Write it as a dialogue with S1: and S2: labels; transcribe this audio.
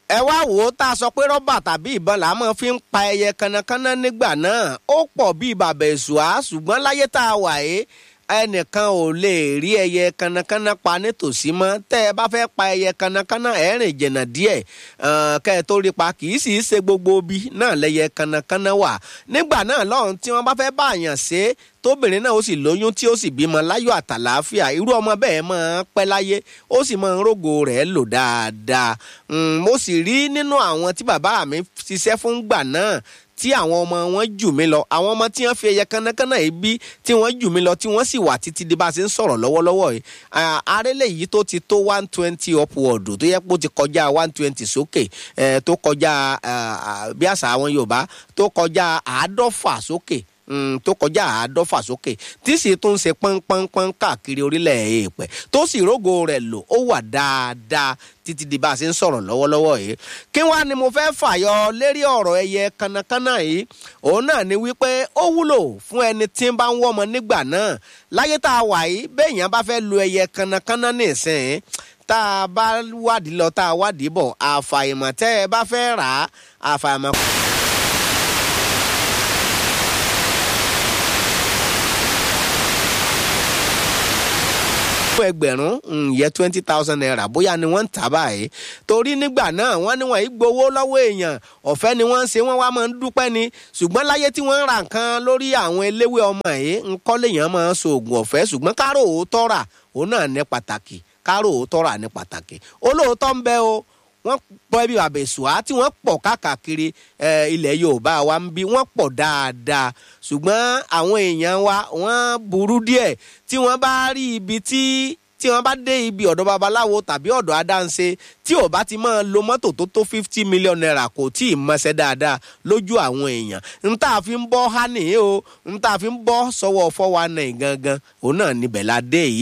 S1: ẹ wá wò ó tá a sọ pé rọ́bà tàbí ìbọn là á mọ̀ fi ń pa ẹyẹ kanakana nígbà náà ó pọ̀ bíi bàbá èṣùá ṣùgbọ́n láyé tá a wà yìí ẹnìkan ò lè rí ẹyẹ kanakana pa nítòsí mọ́ tẹ́ ẹ bá fẹ́ pa ẹyẹ kanakana ẹ rìn jìnnà díẹ̀ kẹ́ ẹ tó rí pa kì í sì í ṣe gbogbo bí náà lẹ́yẹ kanakana wà nígbà náà lọ́run tí wọ́n bá fẹ́ bá àyàn ṣe é tóbìnrin náà ó sì lóyún tí ó sì bímọ láyọ̀ àtàlàáfíà irú ọmọ bẹ́ẹ̀ máa ń pẹ́ láyé ó sì máa ń rógo rẹ̀ lò dáadáa mo sì rí nínú àwọn tí bàbá mi ṣiṣẹ́ fún gbà náà tí àwọn ọmọ wọn jù mí lọ àwọn ọmọ tí wọn fi ẹyẹ kánnakánná yìí bí tí wọn jù mí lọ tí wọn sì wà títí di bá a ṣe ń sọ̀rọ̀ lọ́wọ́lọ́wọ́ yìí arélé yìí tó ti tó one twenty upward tó yẹ kó ti kọjá one twenty sókè tó kọjá bí àṣà àwọn Yorùbá tó kọjá àádọ́fà sókè tó kọjá àádọ́fà sókè tí sì tún ṣe pọ́npọ́npọ́n káàkiri orílẹ̀ èèpẹ̀ tó sì rógo rẹ̀ lò ó wà dáadáa títí di bá a ṣe ń sọ̀rọ̀ lọ́wọ́lọ́wọ́ yìí kí wàá ni mo fẹ́ fàyọ lérí ọ̀rọ̀ ẹyẹ kanakana yìí òun náà ni wípé ó wúlò fún ẹni tí ń bá ń wọ́mọ nígbà náà láyé tá a wà yìí béèyàn bá fẹ́ lo ẹyẹ kanakana nìsín tá a bá wádìí lọ tá a wádìí bọ̀ àfàìmọ̀ tẹ́ ẹ bá fẹ́ rà á àfàìmọ̀. fún ẹgbẹ̀rún yẹ twenty thousand naira bóyá ni wọ́n ń tà báyìí torí nígbà náà wọ́n ní wọ́n yìí gbowó lọ́wọ́ èèyàn ọ̀fẹ́ ni wọ́n ń ṣe wọ́n wá máa ń dúpẹ́ ni ṣùgbọ́n láyé tí wọ́n ń ra nǹkan lórí àwọn eléwé ọmọ yìí ńkọ́ lèèyàn máa ń so oògùn ọ̀fẹ́ ṣùgbọ́n kárò òótọ́ rà òun náà ní pàtàkì kárò òótọ́ rà ní pàtàkì olóòótọ́ ń bẹ o wọ́n pọ̀ ibi àbẹ̀sùá tí wọ́n pọ̀ káàkiri ilẹ̀ Yorùbá wa ń bí wọ́n pọ̀ dáadáa ṣùgbọ́n àwọn èèyàn wa wọ́n burú díẹ̀ tí wọ́n bá rí ibi tí tí wọ́n bá dé ibi ọ̀dọ̀ babaláwo tàbí ọ̀dọ̀ adáǹṣe tí ò bá ti máa lo mọ́tò tó tó fifty million naira kò tí ì mọṣẹ́ dáadáa lójú àwọn èèyàn n tá a fi ń bọ́ hánì o n tá a fi ń bọ́ sọ́wọ́ four one nine gangan òun náà níbẹ̀ la dé yìí.